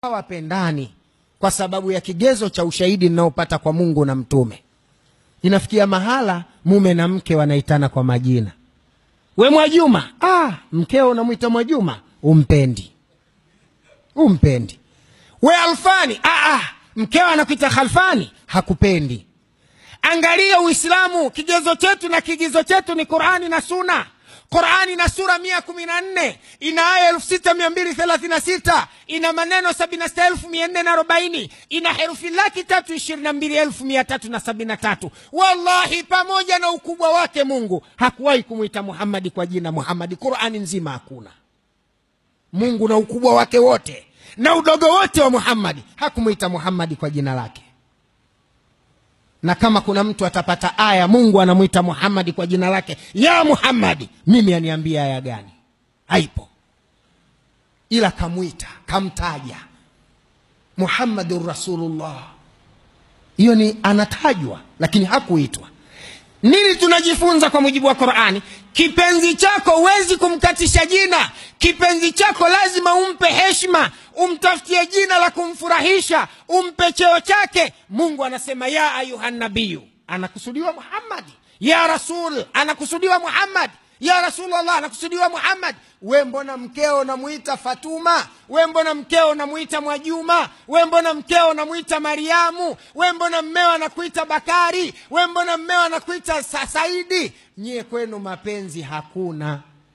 hawapendani kwa sababu ya kigezo cha ushahidi ninaopata kwa mungu na mtume inafikia mahala mume na mke wanaitana kwa majina we mwajuma ah, mkeo unamwita mwajuma umpendi umpendi we alfani ah, ah, mkeo anakuita khalfani hakupendi angalia uislamu kigezo chetu na kigizo chetu ni qurani na suna qurani na sura mia kumi na nne ina aya elfu sita mia mbili thelathini na sita ina maneno sabini na sita elfu mia nne na arobaini ina herufi laki tatu ishirini na mbili elfu mia tatu na sabini na tatu wallahi pamoja na ukubwa wake mungu hakuwahi kumwita muhammadi kwa jina muhammadi qurani nzima hakuna mungu na ukubwa wake wote na udogo wote wa muhammadi hakumwita muhammadi kwa jina lake na kama kuna mtu atapata aya mungu anamwita muhammadi kwa jina lake ya muhammadi mimi aniambia aya gani haipo ila kamwita kamtaja muhammadun rasulullah hiyo ni anatajwa lakini hakuitwa nini tunajifunza kwa mujibu wa qurani kipenzi chako huwezi kumkatisha jina kipenzi chako lazima umpe heshima umtafutie jina la kumfurahisha umpe cheo chake mungu anasema ya ayuha nabiyu anakusudiwa muhammadi ya rasul anakusudiwa muhammadi ya rasulllah anakusudiwa muhammad we mbona mkeo unamwita fatuma we mbona mkeo unamwita mwajuma we mbona mkeo unamwita mariamu we mbona mmeo anakuita bakari we mbona mmeo anakuita Sa saidi nyie kwenu mapenzi hakuna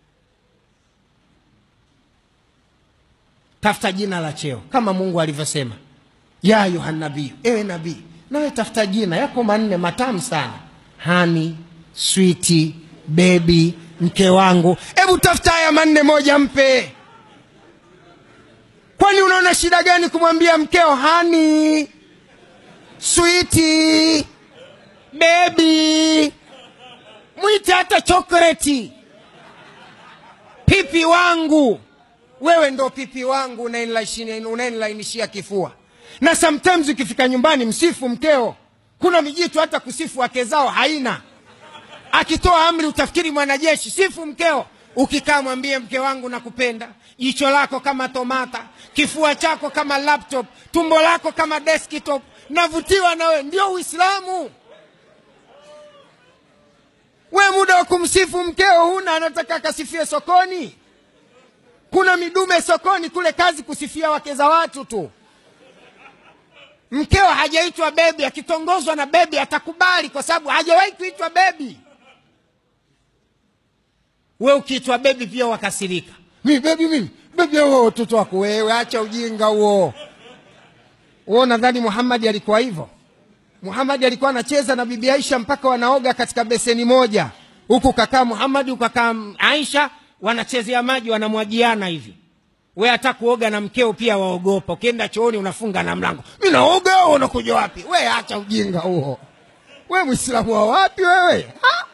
tafuta jina la cheo kama mungu alivyosema ya ayuha nabii ewe nabii nawe tafuta jina yako manne matamu sana hani switi bebi mke wangu hebu tafuta haya manne moja mpe kwani unaona shida gani kumwambia mkeo hani switi bebi mwite hata chokoleti pipi wangu wewe ndo pipi wangu unaenilainishia kifua na sometimes ukifika nyumbani msifu mkeo kuna mijitu hata kusifu wake zao haina akitoa amri utafikiri mwanajeshi sifu mkeo ukikaa mwambie mke wangu nakupenda jicho lako kama tomata kifua chako kama laptop tumbo lako kama desktop navutiwa nawe ndio uislamu we muda wa kumsifu mkeo huna anataka akasifie sokoni kuna midume sokoni kule kazi kusifia wake za watu tu mkeo hajaitwa bebi akitongozwa na bebi atakubali kwa sababu hajawahi kuitwa bebi we ukiitwa bebi pia wakasirika mi bebi mimi bebi huo watoto wako wewe acha ujinga huo huo nadhani muhamadi alikuwa hivyo muhamadi alikuwa anacheza na bibi aisha mpaka wanaoga katika beseni moja huku kakaa muhamadi ukakaa aisha wanachezea maji wanamwagiana hivi we hata kuoga na mkeo pia waogopa ukienda chooni unafunga na mlango mi naoga unakuja wapi we acha ujinga huo we mwislamu wa wapi wewe ha?